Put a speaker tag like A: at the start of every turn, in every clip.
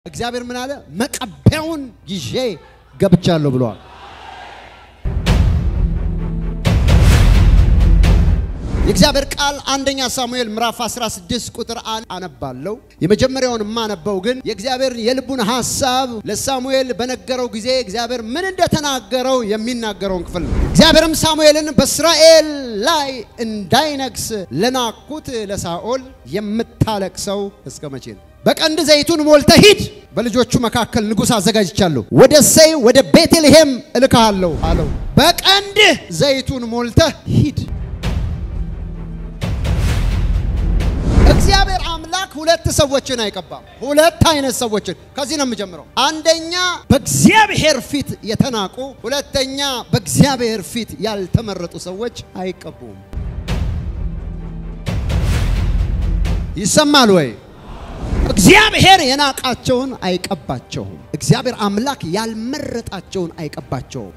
A: እግዚአብሔር ምን አለ? መቀቢያውን ይዤ ገብቻለሁ ብለዋል። የእግዚአብሔር ቃል አንደኛ ሳሙኤል ምዕራፍ 16 ቁጥር አንድ አነባለሁ። የመጀመሪያውን የማነበው ግን የእግዚአብሔር የልቡን ሐሳብ ለሳሙኤል በነገረው ጊዜ እግዚአብሔር ምን እንደተናገረው የሚናገረውን ክፍል ነው። እግዚአብሔርም ሳሙኤልን በእስራኤል ላይ እንዳይነግስ ለናኩት ለሳኦል የምታለቅሰው እስከ መቼ ነው? በቀንድ ዘይቱን ሞልተህ ሂድ፣ በልጆቹ መካከል ንጉሥ አዘጋጅቻለሁ፣ ወደ እሴይ ወደ ቤተልሔም እልክሃለሁ አለው። በቀንድህ ዘይቱን ሞልተህ ሂድ። እግዚአብሔር አምላክ ሁለት ሰዎችን አይቀባም። ሁለት አይነት ሰዎችን ከዚህ ነው የምጀምረው። አንደኛ በእግዚአብሔር ፊት የተናቁ፣ ሁለተኛ በእግዚአብሔር ፊት ያልተመረጡ ሰዎች አይቀቡም። ይሰማል ወይ? እግዚአብሔር የናቃቸውን አይቀባቸውም። እግዚአብሔር አምላክ ያልመረጣቸውን አይቀባቸውም።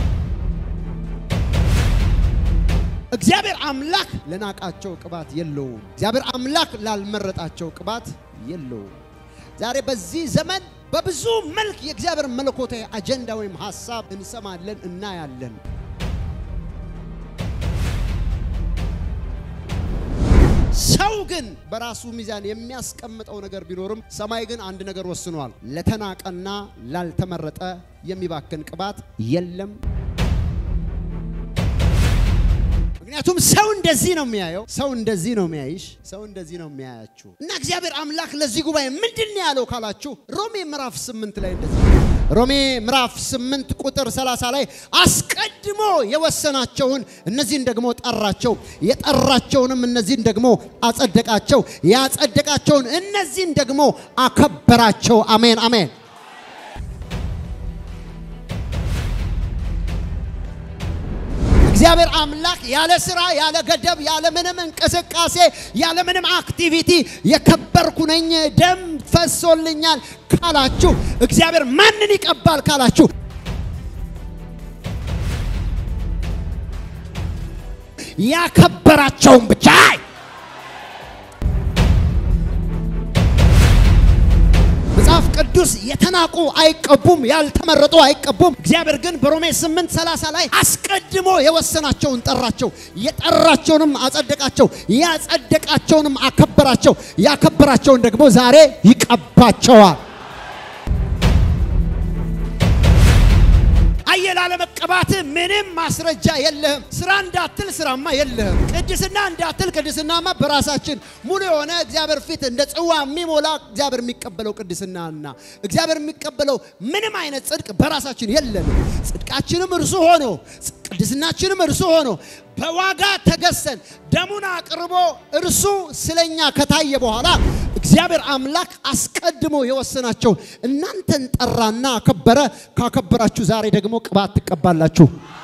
A: እግዚአብሔር አምላክ ለናቃቸው ቅባት የለውም። እግዚአብሔር አምላክ ላልመረጣቸው ቅባት የለውም። ዛሬ በዚህ ዘመን በብዙ መልክ የእግዚአብሔር መለኮታዊ አጀንዳ ወይም ሀሳብ እንሰማለን፣ እናያለን። ሰው ግን በራሱ ሚዛን የሚያስቀምጠው ነገር ቢኖርም ሰማይ ግን አንድ ነገር ወስኗል። ለተናቀና ላልተመረጠ የሚባክን ቅባት የለም። ምክንያቱም ሰው እንደዚህ ነው የሚያየው፣ ሰው እንደዚህ ነው የሚያይሽ፣ ሰው እንደዚህ ነው የሚያያችሁ። እና እግዚአብሔር አምላክ ለዚህ ጉባኤ ምንድን ነው ያለው ካላችሁ ሮሜ ምዕራፍ ስምንት ላይ እንደዚህ ሮሜ ምዕራፍ ስምንት ቁጥር 30 ላይ አስቀድሞ የወሰናቸውን እነዚህን ደግሞ ጠራቸው፣ የጠራቸውንም እነዚህን ደግሞ አጸደቃቸው፣ ያጸደቃቸውን እነዚህን ደግሞ አከበራቸው። አሜን አሜን። እግዚአብሔር አምላክ ያለ ስራ፣ ያለ ገደብ፣ ያለ ምንም እንቅስቃሴ፣ ያለ ምንም አክቲቪቲ የከበርኩ ነኝ ደም ፈሶልኛል ካላችሁ እግዚአብሔር ማንን ይቀባል ካላችሁ ያከበራቸውን ብቻ መጽሐፍ ቅዱስ የተናቁ አይቀቡም፣ ያልተመረጡ አይቀቡም። እግዚአብሔር ግን በሮሜ 8 30 ላይ አስቀድሞ የወሰናቸውን ጠራቸው፣ የጠራቸውንም አጸደቃቸው፣ ያጸደቃቸውንም አከበራቸው፣ ያከበራቸውን ደግሞ ዛሬ ይቀባቸዋል። አየህ ላለመቀባት ምንም ማስረጃ የለህም። ስራ እንዳትል ስራማ የለህም። ቅድስና እንዳትል ቅድስናማ በራሳችን ሙሉ የሆነ እግዚአብሔር ፊት እንደ ጽዋ የሚሞላ እግዚአብሔር የሚቀበለው ቅድስናና እግዚአብሔር የሚቀበለው ምንም አይነት ጽድቅ በራሳችን የለንም። ጽድቃችንም እርሱ ሆኖ ቅድስናችንም እርሱ ሆኖ በዋጋ ተገዝተን ደሙን አቅርቦ እርሱ ስለኛ ከታየ በኋላ እግዚአብሔር አምላክ አስቀድሞ የወሰናቸውን እናንተን ጠራና አከበረ። ካከበራችሁ ዛሬ ደግሞ ቅባት ትቀባላችሁ።